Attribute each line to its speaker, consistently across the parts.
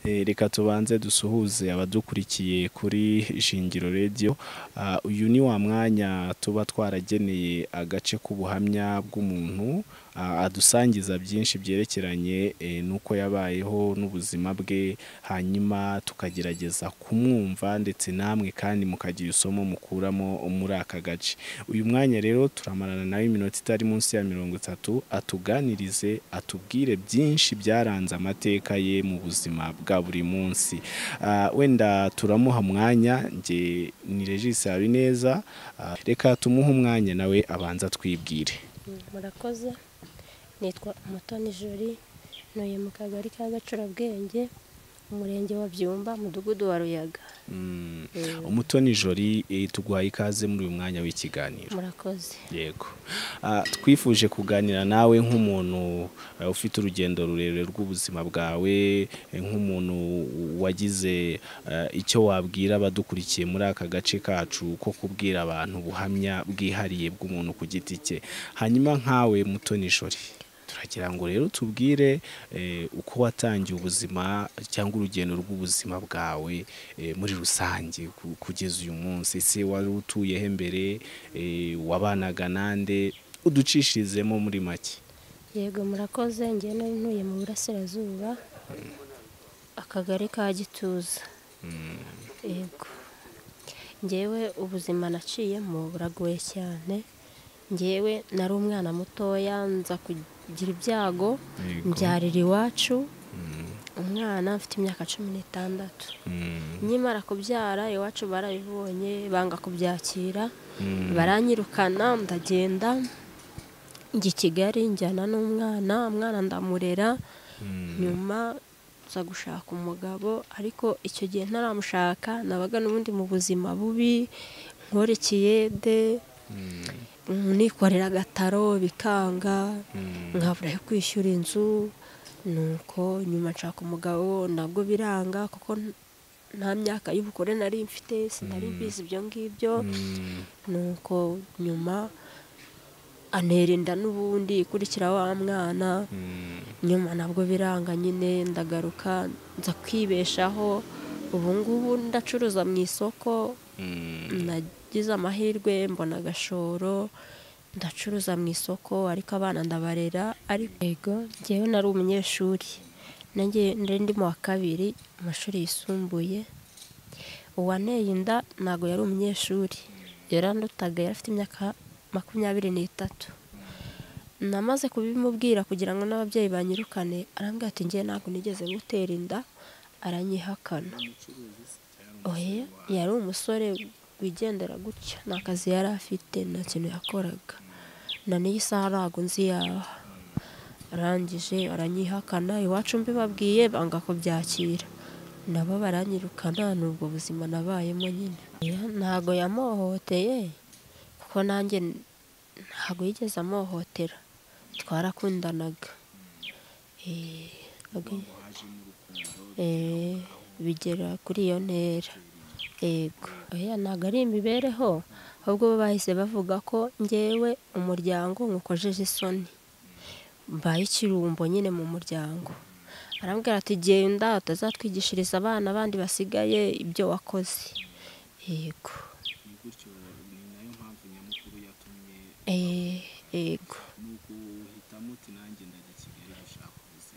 Speaker 1: Eh, reka tubanze dusuhuze abadukurikiye kuri Ishingiro Radio. Ah, uyu ni wa mwanya tuba twarageneye agace k'ubuhamya bw'umuntu ah, adusangiza byinshi byerekeranye eh, n'uko yabayeho n'ubuzima bwe, hanyuma tukagerageza kumwumva ndetse namwe kandi mukagira isomo mukuramo muri aka gace. Uyu mwanya rero turamarana nawe iminota itari munsi ya mirongo itatu, atuganirize, atubwire byinshi byaranze amateka ye mu buzima bwa buri munsi. Ah, Wenda turamuha umwanya, njye ni Regis Habineza, ah, reka tumuhe umwanya nawe abanza twibwire.
Speaker 2: murakoze nitwa umutoni juri ntuye mu kagari ka gacurabwenge umurenge wa byumba umudugudu wa ruyaga
Speaker 1: Mm,
Speaker 2: Eh,
Speaker 1: Umutoni Jori eh, tuguhaye ikaze muri uyu mwanya w'ikiganiro.
Speaker 2: murakoze
Speaker 1: yego Ah, twifuje kuganira nawe nk'umuntu eh, ufite urugendo rurerure rw'ubuzima bwawe eh, nk'umuntu wagize eh, icyo wabwira abadukurikiye muri aka gace kacu ko kubwira abantu ubuhamya bwihariye bw'umuntu ku giti cye hanyuma nkawe muto nijori turagira ngo rero tubwire eh, uko watangiye ubuzima cyangwa urugendo rw'ubuzima bwawe eh, muri rusange ku- kugeza uyu munsi ese wari utuyeho mbere eh, wabanaga nande uducishirizemo muri make
Speaker 2: yego murakoze ngene ntuye mu burasirazuba akagari ka gituza yego ngewe ubuzima naciyemo buragoye cyane ngewe nari umwana mutoya nza kugira ibyago
Speaker 1: Yego.
Speaker 2: mbyarira iwacu umwana mfite imyaka cumi n'itandatu
Speaker 1: Mm,
Speaker 2: nkimara kubyara iwacu barabibonye banga kubyakira
Speaker 1: mm,
Speaker 2: baranyirukana ndagenda njya i kigali njyana n'umwana umwana ndamurera
Speaker 1: mm,
Speaker 2: nyuma nza gushaka umugabo ariko icyo gihe ntaramushaka nabaga n'ubundi mu buzima bubi nkore ikiyede
Speaker 1: mm,
Speaker 2: nikorera agataro bikanga
Speaker 1: mm,
Speaker 2: nkabura yo kwishyura inzu nuko nyuma nshaka umugabo nabwo biranga kuko nta myaka y'ubukure nari mfite sinari mbizi ibyo ngibyo
Speaker 1: mm,
Speaker 2: nuko nyuma anerinda n'ubundi ikurikira wa mwana
Speaker 1: mm.
Speaker 2: nyuma nabwo biranga nyine ndagaruka nza kwibeshaho ubu ngubu ndacuruza mu isoko nagize amahirwe mbona agashoro ndacuruza mu isoko ariko abana ndabarera ariko yego njyewe nari umunyeshuri nanjye nari ndi mu wa kabiri mu mashuri yisumbuye uwanteye inda ntabwo yari umunyeshuri yarandutaga yari afite imyaka makumyabiri n'itatu namaze kubimubwira kugira ngo n'ababyeyi banyirukane arambwira ati njye ntabwo nigeze gutera inda aranyihakana oya yari umusore wigendera gutya nta kazi yari afite nta kintu yakoraga na n'iyi saha ntabwo nzi yaha arangije aranyihakana iwacu mbibabwiye banga kubyakira nabo baranyirukana ni ubwo buzima nabayemo nyine Oya, ntabwo yamuhohoteye kuko nanjye ntabwo yigeze amuhohotera twarakundanaga Eh, ntabwo- eh, bigera kuri iyo ntera yego oya ntabwo ari imibereho ahubwo bo bahise bavuga ko ngewe umuryango nkukojeje isoni mbaye ikirumbo nyine mu muryango arambwira ati genda utazatwigishiriza abana bandi basigaye ibyo wakoze yego Eh, yego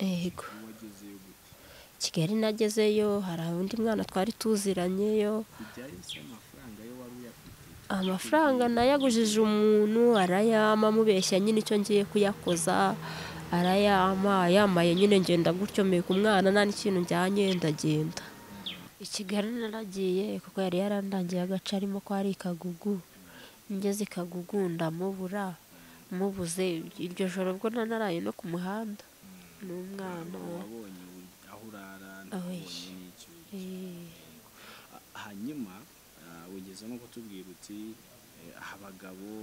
Speaker 2: yego kigali nagezeyo hari undi mwana twari tuziranyeyo amafaranga nayagujije umuntu arayama amubeshya nyine icyo ngiye kuyakoza arayama yamaye nyine ngenda gutyo mpeka umwana nta n'ikintu njyanye ndagenda i kigali naragiye kuko yari yarandangiye agace arimo ko hari ikagugu ngeze i kagugu ndamubura mubuze iryo joro bwo naraye no ku muhanda n'umwana
Speaker 1: aho urara
Speaker 2: ntukabonye eh,
Speaker 1: hanyuma ah, wigeze no kutubwira uti eh, aha abagabo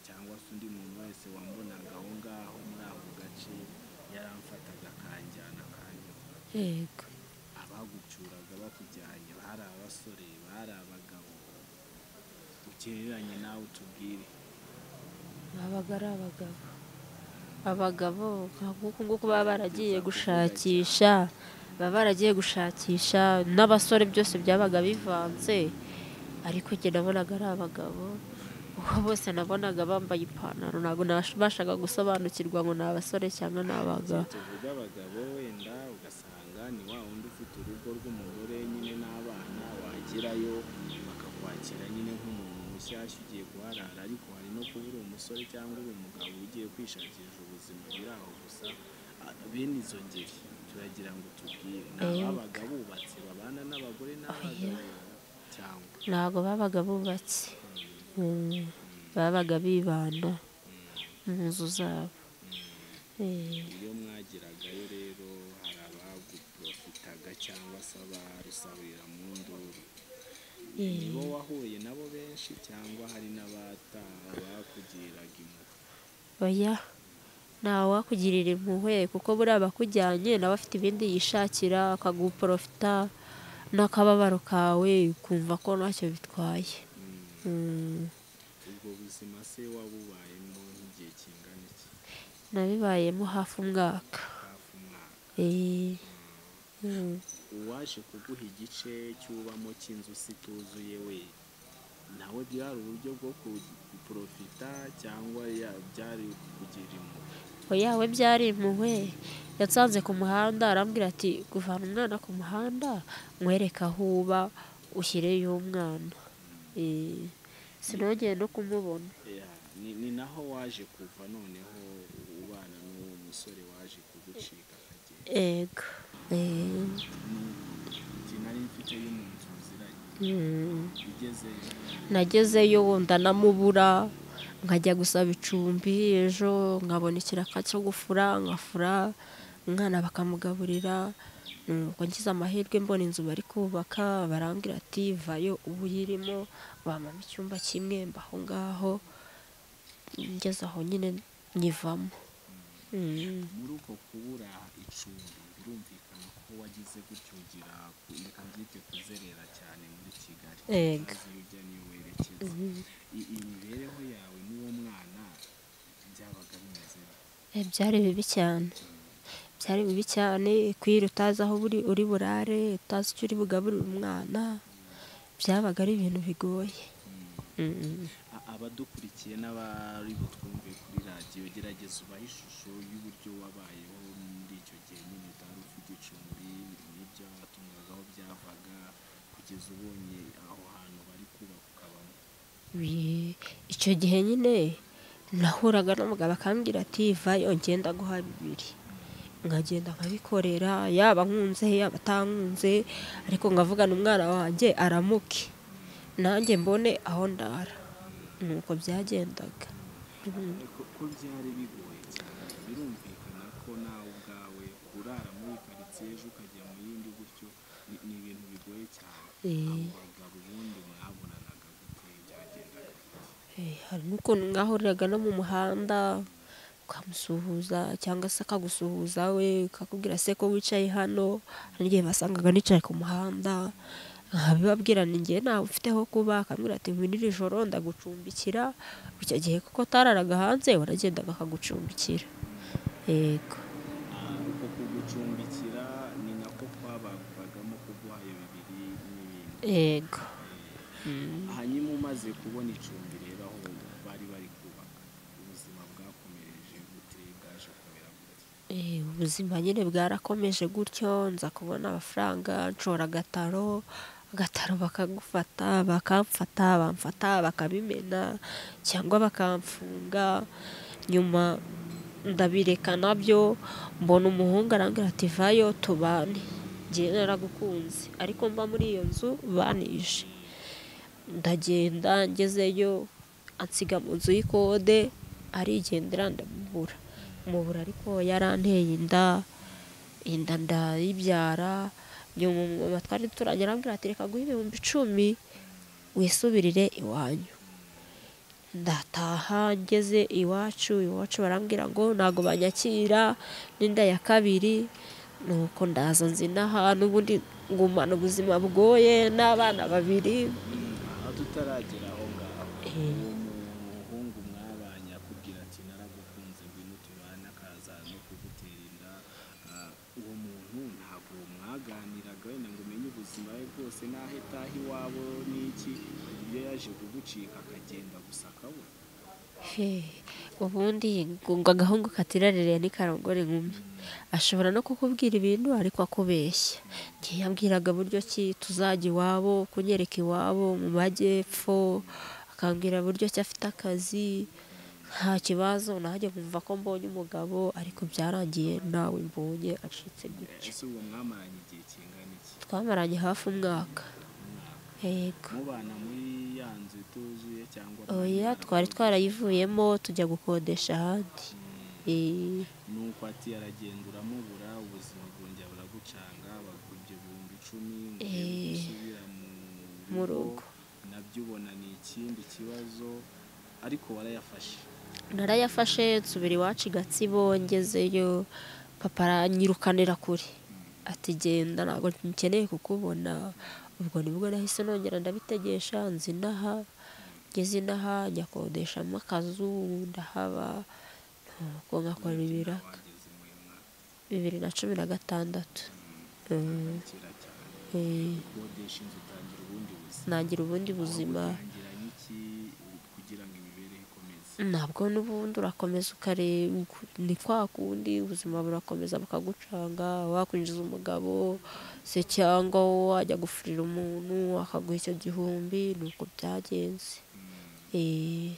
Speaker 1: cyangwa se undi muntu wese wambonaga aho ngaho muri ako gace yaramfataga akanjyana akanyura
Speaker 2: yego
Speaker 1: abagucuraga bakujyanye bari abasore bari abagabo ugereranye nawe utubwire
Speaker 2: abaga ari abagabo abagabo nka kuko nguko baba baragiye gushakisha baba baragiye gushakisha n'abasore byose byabaga bivanze ariko njye nabonaga ari abagabo uwo bose nabonaga bambaye ipantaro ntabwo nabashaga gusobanukirwa ngo ni abasore cyangwa ni abagabo
Speaker 1: tuvuga abagabo wenda ugasanga ni wa wundi ufite urugo rw'umugore nyine n'abana wagerayo bakakwakira nyine nk'umuntu mushyashya ugiye kuharara ariko hari no kuba uri umusore cyangwa uri umugabo ugiye kwishakisha ubuzima biri aho gusa Ah, bene izo ngeri turagira ngo tubwire ni
Speaker 2: Eh.
Speaker 1: ababaga bubatse babana n'abagore n'abagabo cyangwa
Speaker 2: ntabwo babaga bubatse Mm, babaga bibanda mu nzu zabo Eh.
Speaker 1: iyo mwagiragayo rero hari abaguprofitaga cyangwa se abarusahurira mu nduru
Speaker 2: Eh.
Speaker 1: nibo wahuye nabo benshi cyangwa hari n'abataha bakugiraga impuhwe
Speaker 2: oya ntawe wakugirira impuhwe kuko buriya abakujyanye nawe afite ibindi yishakira akaguporofita n'akababaro kawe ukumva ko ntacyo bitwaye
Speaker 1: Mm.
Speaker 2: Mm,
Speaker 1: ubwo buzima se wabubayemo nk'igihe kingana iki
Speaker 2: nabibayemo hafi umwaka
Speaker 1: hafi umwaka
Speaker 2: Eh, mm.
Speaker 1: uwaje kuguha igice cyubamo cy'inzu si tuzuye we nawe byari uburyo bwo kuprofita cyangwa ya- byari kugira impuhwe
Speaker 2: oya we byari impuhwe yatsanze ku muhanda arambwira ati kuvana umwana ku muhanda mwereke aho uba ushyireyo umwana Eh, sinongeye no kumubona
Speaker 1: Ya, ni, ni naho waje kuva noneho ubana n'uwo musore waje kugucika akagenda
Speaker 2: ego Eh,
Speaker 1: sinari mfite y'umuntu muziranye
Speaker 2: mm.
Speaker 1: bigezeyo
Speaker 2: nagezeyo wenda namubura nkajya gusaba icumbi ejo nkabona ikiraka cyo gufura nkafura umwana bakamugaburira nuko ngize amahirwe mbona inzu bari kubaka barambwira ati vayo uba uyirimo bamama icyumba kimwe mba aho ngaho ngeze aho nyine nyivamo Mm.
Speaker 1: muri uko kubura icumbi birumvikana ko wagize gutyo ugira ku- reka mbyite kuzerera cyane muri kigali
Speaker 2: Ego.
Speaker 1: utazi iyo ujya n'iyo werekeza I- iyi mibereho yawe n'uwo mwana byabaga bimeze bite?
Speaker 2: Eh, byari bibi cyane byari bibi cyane kwira utazi aho buri uri burare utazi icyo uri bugaburire umwana byabaga ari ibintu bigoye
Speaker 1: Mm.
Speaker 2: Mm.
Speaker 1: A- abadukurikiye n'abari butwumve kuri radiyo gerageza ubahe ishusho y'uburyo wabayeho muri icyo gihe nyine utari ufite icumbi n'ibyo watungaga aho byavaga kugeza ubonye aho hantu bari kubaka ukabamo
Speaker 2: Bi- icyo gihe nyine nahuraga n'umugabo akambwira ati vayo ngenda guha bibiri nkagenda nkabikorera yaba nkunze yaba atankunze ariko nkavugana umwana wanjye aramuke nanjye mbone aho ndara nuko byagendaga
Speaker 1: ko ko byari bigoye cyane birumvikana ko nawe ubwawe urara muri karitsiye ejo ukajya mu yindi gutyo ni ni ibintu bigoye cyane
Speaker 2: Eh.
Speaker 1: abagabo ubundi mwabonanaga gute byagendaga gute?
Speaker 2: Eh, hari n'ukuntu mwahuriraga no mu muhanda ukamusuhuza cyangwa se akagusuhuza we ukakubwira se ko wicaye hano hari igihe basangaga nicaye ku muhanda nkabibabwira ni njye ntawe ufite aho kuba akambwira ati ngwino iri joro ndagucumbikira icyo gihe kuko utararaga hanze waragendaga akagucumbikira yego
Speaker 1: Ah, uko kugucumbikira ni nako kwabagwagamo kuguha ayo bibiri n'ibindi
Speaker 2: yego
Speaker 1: hanyuma umaze kubona icumbi rero aho bari bari kubaka ubuzima bwakomereje gute bwaje kumera gute
Speaker 2: Eh, ubuzima nyine bwarakomeje gutyo nza kubona amafaranga nshora agataro agataro bakagufata bakamfata bamfata bakabimena cyangwa bakamfunga nyuma ndabireka nabyo mbona umuhungu arambwira ati vayo tubane njye naragukunze ariko mba muri iyo nzu banishe ndagenda ngezeyo ansiga mu nzu y'ikode arigendera ndamubura mubura ariko yaranteye inda inda ndayibyara nyuma umumama twari turanye arambwira ati reka guha ibihumbi icumi wisubirire iwanyu ndataha ngeze iwacu iwacu barambwira ngo ntabwo banyakira n'inda ya kabiri nuko ndaza nzinaha n'ubundi ngumana ubuzima bugoye n'abana babiri
Speaker 1: aha tutaragera aho ngaho
Speaker 2: Eh.
Speaker 1: uwo muhungu mwabanye akubwira ati naragukunze ngwino tubane akaza no kugutera inda Ah, uwo muntu ntabwo mwabanye ubuzima bwe bwose n'aho etaha iwabo n'iki iyo yaje kugucika akagenda gusa akabura
Speaker 2: ubundi ngo agahungu katiraririye ntikarongore inkumi ashobora no kukubwira ibintu ariko akubeshya ntiyambwiraga buryo ki tuzajya iwabo kunyereka iwabo mu majyepfo akambwira buryo ki afite akazi nta kibazo nanjye nkumva ko mbonye umugabo ariko byarangiye nawe mbonye acitse gutyo
Speaker 1: ese uwo mwamaranye igihe kingana iki
Speaker 2: twamaranye hafi umwaka yego
Speaker 1: mubana muri ya nzu ituzuye cyangwa
Speaker 2: oya twari twarayivuyemo tujya gukodesha ahandi Eh,
Speaker 1: nuko ati aragenda uramubura ubuzima bwongera buragucanga bakujya ibihumbi icumi ngo urebe
Speaker 2: Eh.
Speaker 1: gusubira mu
Speaker 2: Mu
Speaker 1: rugo
Speaker 2: rugo.
Speaker 1: nabyo ubona ni ikindi kibazo ariko warayafashe
Speaker 2: narayafashe nsubira iwacu i gatsibo ngezeyo papa aranyirukanira kure ati genda ntabwo nkeneye kukubona ubwo nibwo nahise nongera ndabitegesha nzi inaha ngeze inaha njya kodeshamo akazu ndahaba nuko nkakora ibiraka
Speaker 1: wageze mu mwaka
Speaker 2: bibiri na cumi na gatandatu Mm,
Speaker 1: kera cyane
Speaker 2: eh,
Speaker 1: ukodesha inzu utangira ubundi buzima
Speaker 2: ntangira ubundi buzima
Speaker 1: utangira n'iki kugira ngo imibereho ikomeze
Speaker 2: ntabwo n'ubundi urakomeza ukareba uku- ni kwa kundi ubuzima burakomeza bukagucanga wakwinjiza umugabo se cyangwa wajya gufurira umuntu akaguha icyo gihumbi ni uko byagenze Eh,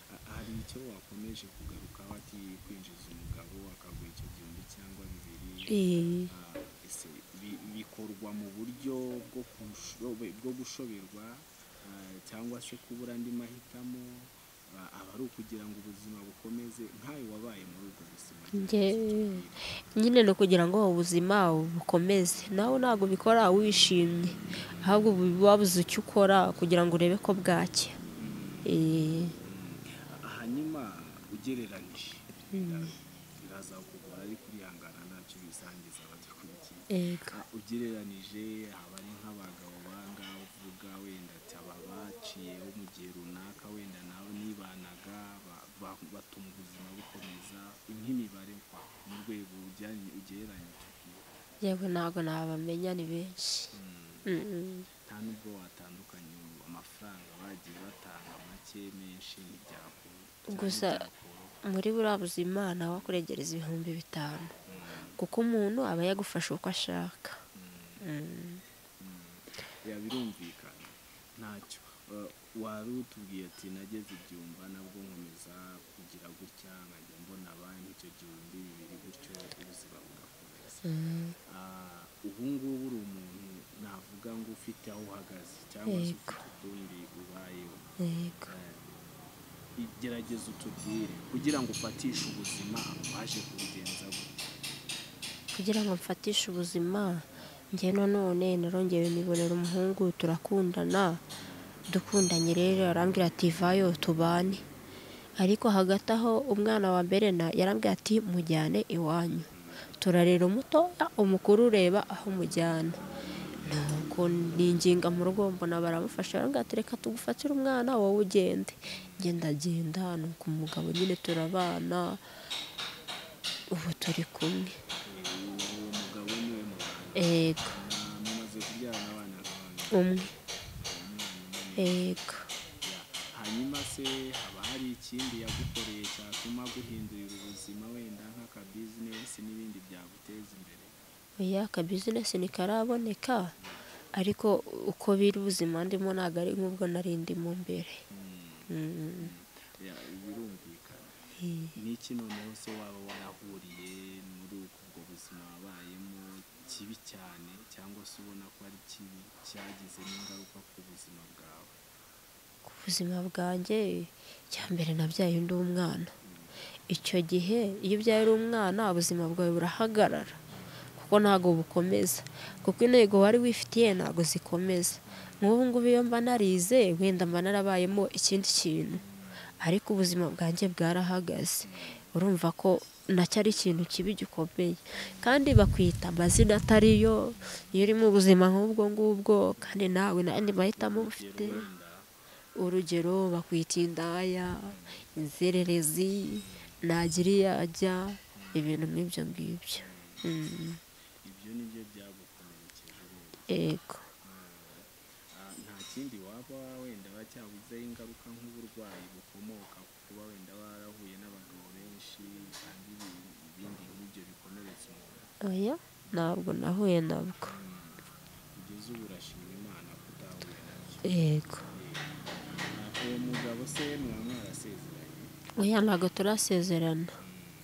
Speaker 1: Ha- hari icyo wakomeje kugarukaho ati kwinjiza umugabo akaguha icyo gihumbi cyangwa bibiri
Speaker 2: eh,
Speaker 1: Ah, ese bi- bikorwa mu buryo bwo kushobe- bwo gushoberwa ah, cyangwa se kubura andi mahitamo ah, aba ari ukugira ngo ubuzima bukomeze nkawe wabaye muri ubwo buzima
Speaker 2: Njye- nyine ni ukugira ngo ubuzima bukomeze nawe ntabwo ubikora wishimye ahubwo ubu- wabuze icyo ukora kugira ngo urebe ko bwacya Eh,
Speaker 1: Ah, hanyuma ugereranyije biraza kugora ariko urihangana ntacyo bisangiza abagikurikiye
Speaker 2: yego.
Speaker 1: Ah, ugereranije haba ari nk'abagabo bangahe uvuga wenda ati aba baciyeho mu gihe runaka wenda nawe nibanaga ba- ba- batuma ubuzima bukomeza nk'imibare kwa mu rwego ujyanye ugereranyije
Speaker 2: yewe ntabwo nabamenya ni benshi Mm.
Speaker 1: nta nubwo watandukanye ubu amafaranga bagiye batanga make menshi ntibyakura cyangwa
Speaker 2: Gusa-
Speaker 1: byakuraho.
Speaker 2: muri buriya buzima nawe akuregereza ibihumbi bitanu kuko umuntu aba yagufasha uko ashaka Mm.
Speaker 1: ya birumvikana ntacyo Uh, wari utubwiye ati nageze ibyumba nabwo nkomeza kugira gutya nkajya mbona banki icyo gihumbi bibiri gutyo ubuzima bugakomeza
Speaker 2: Mm.
Speaker 1: Ah, ubu ngubu uri umuntu navuga ngo ufite aho uhagaze cyangwa se
Speaker 2: Yego.
Speaker 1: ufite ukundi ubayeho
Speaker 2: yego
Speaker 1: Eh, igerageza utubwire kugira ngo ufatishe ubuzima waje kubigenza gutya
Speaker 2: kugira ngo mfatishe ubuzima njye nanone narongeye nibonera umuhungu turakundana dukundanye rero arambwira ati vayo tubane ariko hagati aho umwana wa mbere na- yarambwira ati mujyane iwanyu turarera umutoya umukuru ureba aho umujyana nuko ninginga mu rugo mbona baramufasha barambwira ati reka tugufatire umwana wowe ugende ngendagenda nuko umugabo nyine turabana ubu turi kumwe
Speaker 1: Eh, uwo mugabo niwe muganga
Speaker 2: Ego,
Speaker 1: mumaze kubyarana abana nk'abana
Speaker 2: umwe. Ego.
Speaker 1: hanyuma se haba hari ikindi yagukoreye cyatuma guhindurira ubuzima wenda nk'aka bizinesi n'ibindi byaguteza imbere
Speaker 2: Oya akabizinesi ntikaraboneka ariko uko biri ubuzima ndimo ntabwo ari nk'ubwo nari ndimo mbere Mm,
Speaker 1: Ya, birumvikana
Speaker 2: eh.
Speaker 1: n'iki noneho se waba warahuriye muri uku- ubwo buzima wabayemo kibi cyane cyangwa se ubona ko ari kibi cyagize n'ingaruka ku buzima bwawe
Speaker 2: ku buzima bwanjye icya mbere nabyaye undi umwana icyo gihe iyo ubyaye uri umwana ubuzima bwawe burahagarara kuko ntabwo bukomeza kuko intego wari wifitiye ntabwo zikomeza nk'ubu ngubu iyo mba narize wenda mba narabayemo ikindi kintu ariko ubuzima bwanjye bwarahagaze urumva ko nacyo ari ikintu kibi gikomeye kandi bakwita amazina atariyo iyo uri mu buzima nk'ubwo ngubwo kandi nawe n'andi mahitamo uba ufite
Speaker 1: wenda
Speaker 2: urugero bakwita indaya inzererezi ntagira iyo ajya ibintu nk'ibyo ngibyo Mm,
Speaker 1: ibyo ni byo byagukomerekeje rero
Speaker 2: yego
Speaker 1: Ah, ikindi waba wenda cyabuzeho ingaruka nk'uburwayi bukomoka ku kuba wenda warahuye n'abagabo benshi cyangwa ibindi nk'ibyo bikomeretsa umuntu
Speaker 2: oya ntabwo nahuye nabwo
Speaker 1: kugeza ubu urashima imana ko utahuye nabyo
Speaker 2: yego
Speaker 1: uwo mugabo se muba mwarasezeranye
Speaker 2: oya ntabwo turasezerana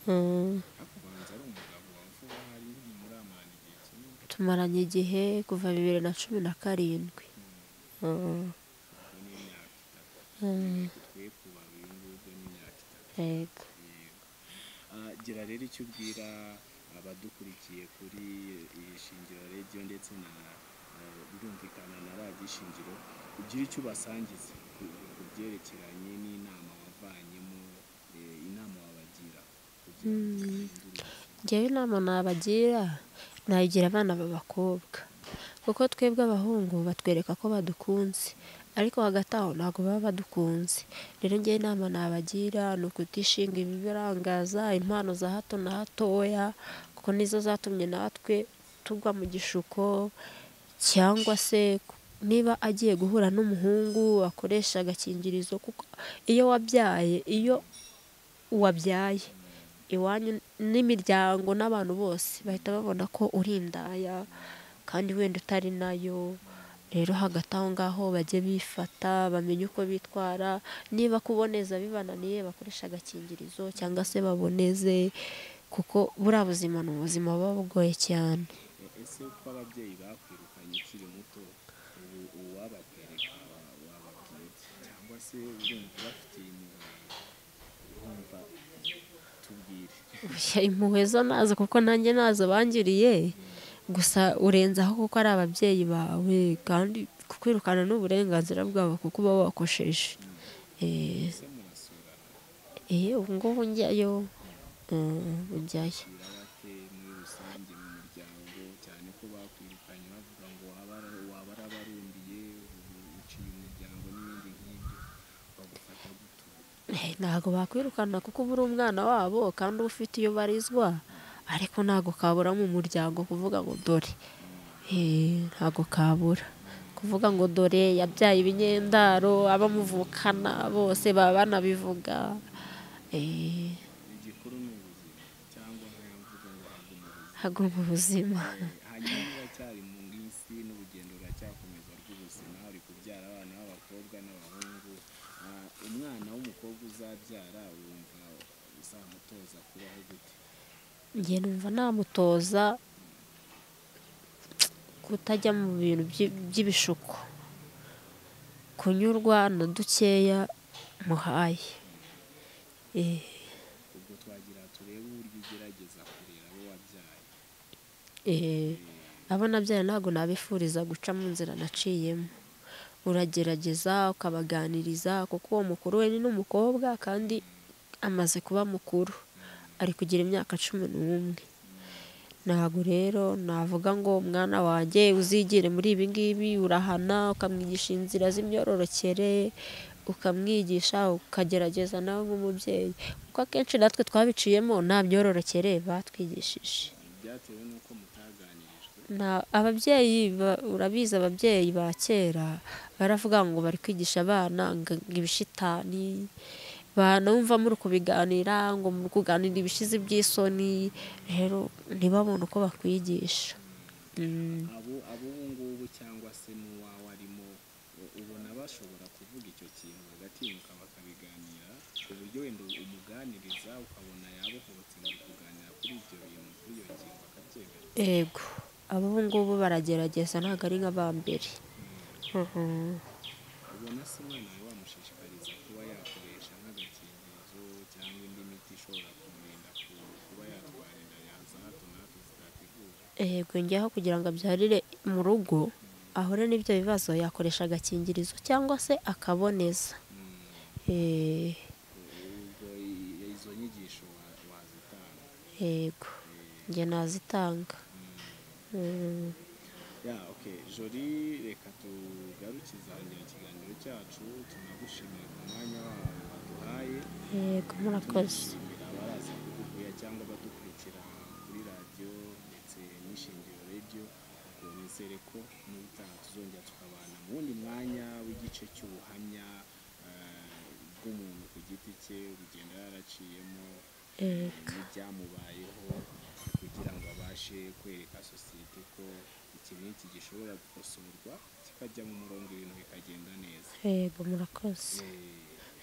Speaker 2: Mm,
Speaker 1: ariko ubanza ari umugabo wawe vuba hari muramana igihe kinini
Speaker 2: tumaranye igihe kuva bibiri na cumi na karindwi Mm,
Speaker 1: ubwo ni imyaka itatu
Speaker 2: mm,
Speaker 1: twe kuba uyu ngubwo ni imyaka itatu
Speaker 2: yego
Speaker 1: Yego. Ah, gira rero icyo ubwira abadukurikiye kuri iyi shingiro radiyo ndetse na eh, birumvikana na radiyo ishingiro ugira icyo ubasangiza ku- ku byerekeranye n'inama wavanyemo eh, inama wabagira kugira ngo bahindure ubuzima.
Speaker 2: njyewe inama nabagira nayigira abana b'abakobwa kuko twebwe abahungu batwereka ko badukunze ariko hagati aho ntabwo baba badukunze rero njyewe inama nabagira ni ukutishinga ibibirangaza impano za hato na hatoya kuko nizo zatumye natwe tugwa mu gishuko cyangwa se niba agiye guhura n'umuhungu akoresha agakingirizo kuko iyo wabyaye iyo wabyaye iwanyu n'imiryango n'abantu bose bahita babona ko uri indaya kandi wenda utari nayo rero hagati aho ngaho bajye bifata bamenye uko bitwara niba kuboneza bibananiye bakoresha agakingirizo cyangwa se baboneze kuko buriya buzima ni ubuzima buba bugoye cyane
Speaker 1: Eh, ese uko ababyeyi bakwirukanye ukiri muto ubu uwabakwereka wa- wababwira iki? cyangwa se urumva ubafitiye impuhwe urumva tubwire
Speaker 2: Oya, impuhwe zo nazo kuko nanjye nazo bangiriye gusa urenze aho kuko ari ababyeyi bawe kandi kukwirukana ni uburenganzira bwabo kuko uba wakosheje Eh,
Speaker 1: ese murasurana
Speaker 2: eh, ubu ngubu njyayo Mm, njyayo
Speaker 1: birabate muri rusange mu muryango cyane ko bakwirukanye bavuga ngo waba ara- waba arabarumbiye ubu uciye umuryango n'ibindi nk'ibyo bagufata gute
Speaker 2: Eh, ntabwo bakwirukana kuko uba uri umwana wabo kandi uba ufite iyo ubarizwa ariko ntabwo kabura mu muryango kuvuga ngo dore Eh, ntabwo kabura kuvuga ngo dore yabyaye ibinyendaro abamuvukana bose baba banabivuga Eh,
Speaker 1: igikuru ni ubuzima cyangwa nk'aya mvuga ngo haguma ubuzima
Speaker 2: haguma ubuzima
Speaker 1: hanyuma uracyari mu isi n'urugendo ruracyakomeza rw'ubuzima uri kubyara abana b'abakobwa n'abahungu Ah, umwana w'umukobwa uzabyara wumva uzamutoza kubaho gute
Speaker 2: njye numva namutoza kutajya mu bintu by'i- by'ibishuko kunyurwa na dukeya muhaye Eh,
Speaker 1: ubwo twagira turebe uburyo ugerageza kurera abo wabyaye
Speaker 2: eh, abo nabyaye ntabwo nabifuriza guca mu nzira naciyemo uragerageza ukabaganiriza kuko uwo mukuru we ni n'umukobwa kandi amaze kuba mukuru ari kugira imyaka cumi n'umwe ntabwo rero navuga ngo umwana wanjye uzigire muri ibi ngibi urahana ukamwigisha inzira z'imyororokere ukamwigisha ukagerageza nawe nk'umubyeyi kuko akenshi natwe twabiciyemo nta myororokere batwigishije
Speaker 1: byatewe n'uko mutaganirijwe
Speaker 2: na ababyeyi ba- urabizi ababyeyi ba kera baravuga ngo bari kwigisha abana ngo ibishitani banumva muri kubiganira ngo muri kuganira ibishizi by'isoni rero ntibabone uko bakwigisha Mm,
Speaker 1: abo abo ubu ngubu cyangwa se n'uwawe arimo u- ubona bashobora kuvuga icyo kintu bagatinyuka bakabiganira ku buryo wenda umuganiriza ukabona yabohotse mu kuganira kuri ibyo bintu kuri iyo ngingo akabyemera
Speaker 2: yego ab'ubu ngubu baragerageza ntabwo ari nk'abambere Mhm.
Speaker 1: ubona se umwana wawe wamushishikariza kuba yakoresha nk'agakingirizo cyangwa indi miti ishobora kumurinda ku- kuba yatwara inda yaza hato na hato zitategura
Speaker 2: yego njyaho kugira ngo abyarire mu rugo ahure n'ibyo bibazo yakoresha agakingirizo cyangwa se akaboneza
Speaker 1: Mm,
Speaker 2: Eh,
Speaker 1: ubwo i- izo nyigisho wa- wazitanga
Speaker 2: yego njye nazitanga Mm,
Speaker 1: ya okay jori reka tugarukize ahangira ikiganiro cyacu tunagushimira ku mwanya wawe waduhaye
Speaker 2: yego murakoze
Speaker 1: tunagushimira abaraza kuduhuya cyangwa badukurikira kuri radiyo ndetse n'ishingiro radiyo ariko nizere ko n'ubutaha tuzongera tukabana mu wundi mwanya w'igice cy'ubuhamya eh, bw'umuntu ku giti cye urugendo yaraciyemo
Speaker 2: Yego.
Speaker 1: n'ibyamubayeho kugira ngo abashe kwereka sosiyete ko iki n'iki gishobora gukosorwa kikajya mu murongo ibintu bikagenda neza
Speaker 2: yego murakoze
Speaker 1: Eh,